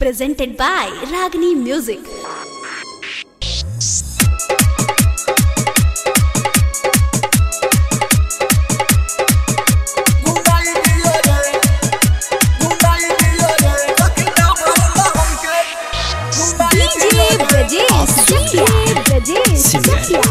presented by Ragini Music. DJ Brajesh Chakia. Brajesh Chakia.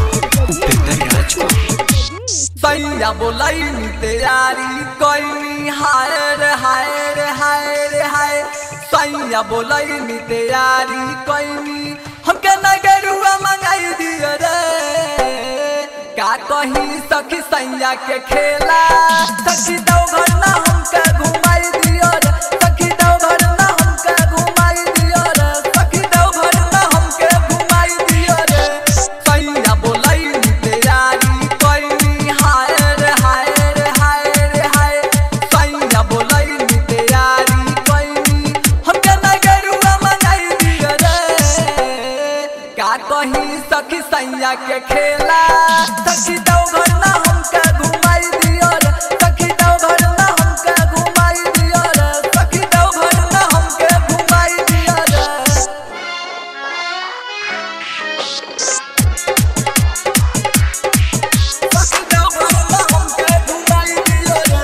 सैया बोलाई तैयारी कोई हाय रे हाय रे हाय रे हाय सैया बोलाई तैयारी कोई हमके नगरुआ मंगाई दियो रे का कही सखी सैया के खेला सखी दो घर ना हमके घुमाई दियो रे सखी दो घर ना हमके घुमाई दियो रे सखी दो घर ना हमके घुमाई दियो रे सैया बोलाई तैयारी कोई हाय रे हाय रे हाय रे हाय सैया बोलाई तैयारी कोई हमके नगरुआ मंगाई दियो रे का कही सखी सैया के खेला सखी दो घर ना हमके घुमाई दियो रे सखी दो घर ना हमके घुमाई दियो रे सखी दो घर ना हमके घुमाई दियो रे सखी दो घर ना हमके घुमाई दियो रे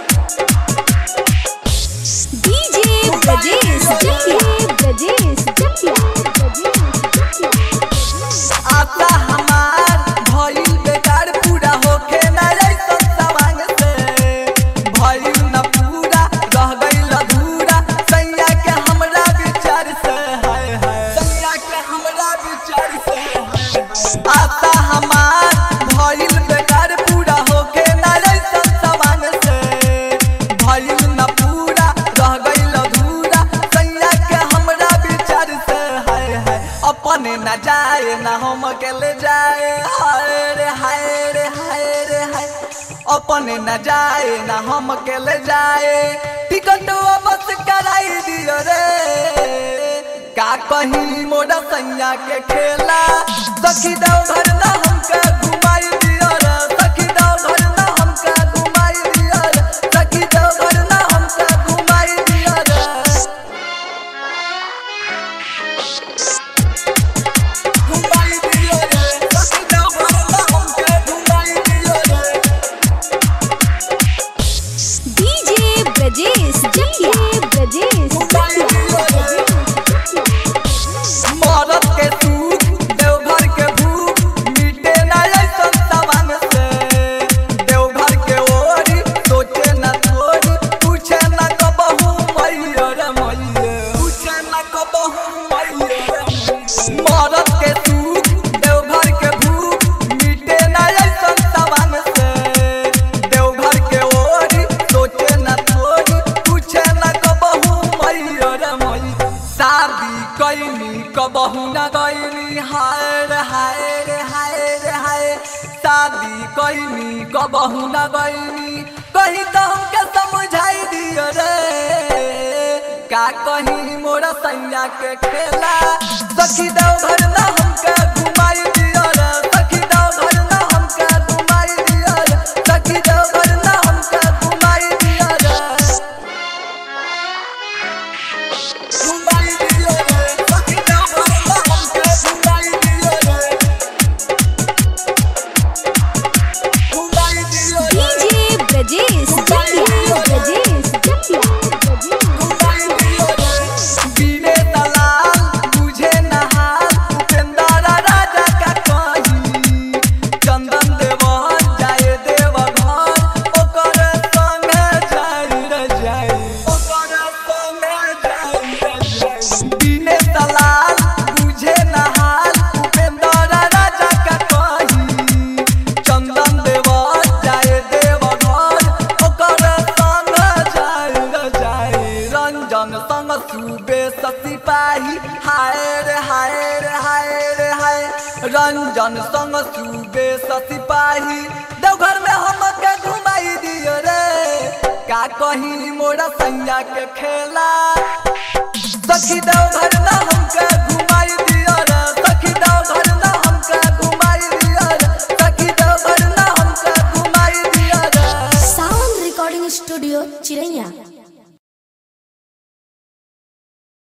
DJ Brajesh Chakia. Brajesh Chakia. Brajesh Chakia. आता हमार भइल बेकार पूरा होखे ना ऐसन सवांग से भइल न पूरा रह गइल अधूरा सैया के हमरा विचार से हाय हाय सैया के हमरा विचार से हाय हाय। आता हमार भइल बेकार पूरा होखे ना ऐसन सवांग से भइल न पूरा रह गइल अधूरा सैया के हमरा विचार से हाय हाय अपने न जाए न हम अकेले जाए हाय रे हाय रे हाय रे हाय अपने न जाए न हम अकेले जाए टिकट बस कराई दियो रे का कहीं मोरा सैया के खेला सखी दो घर ना हमके घुमाई दियो रे सखी दो घर ना हमके घुमाई दियो रे सखी दो घर ना हमके घुमाई दियो रे घुमाई दियो रे सखी दो घर ना हमके घुमाई दियो रे DJ Brajesh Chakia. Brajesh Chakia. मरद के सुख देवघर के भूख मिटे ना ऐसन सवांग से देवघर के ओरी सोचे न थोड़ी पूछे न कबहू मैया रे मैया पूछे न कबहू मैया रे मैया। मरद के सुख देवघर के भूख मिटे ना ऐसन सवांग से देवघर के ओरी सोचे न थोड़ी पूछे न कबहू मैया रे मैया शादी कैनी कबहू न गैनी हाय रे हाय रे हाय रे हाय शादी कैनी कबहू न गैनी कहीं तो हमके समझाई दियो रे का कहीं मोरा सैया के खेला सखी दो घर ना हमके घुमाई दियो रे सखी दो घर ना हमके घुमाई दियो रे सखी दो घर ना हमके घुमाई दियो रे घुमाई दियो रे सखी दो घर ना हमके घुमाई दियो रे घुमाई दियो रे DJ Brajesh Chakia. Brajesh Chakia. Brajesh घुमाई दियो रे बीने दलाल बुझे नहाल उपेंद्र राजा का कही चंदन देवन जाए देव घर ओकर संगे जाई रे जाई ओकर संगे जाई रे जाई बीने दलाल बुझे नहाल उपेंद्र राजा का कही चंदन देवन जाए देव घर ओकर संग जाई रे जाई रंजन संग सुबे सिपाही हाय रे हाय रे हाय रे हाय रंजन संग सुबे सिपाही देवघर में हमके घुमाई दियो रे का कहीं मोरा सैया के खेला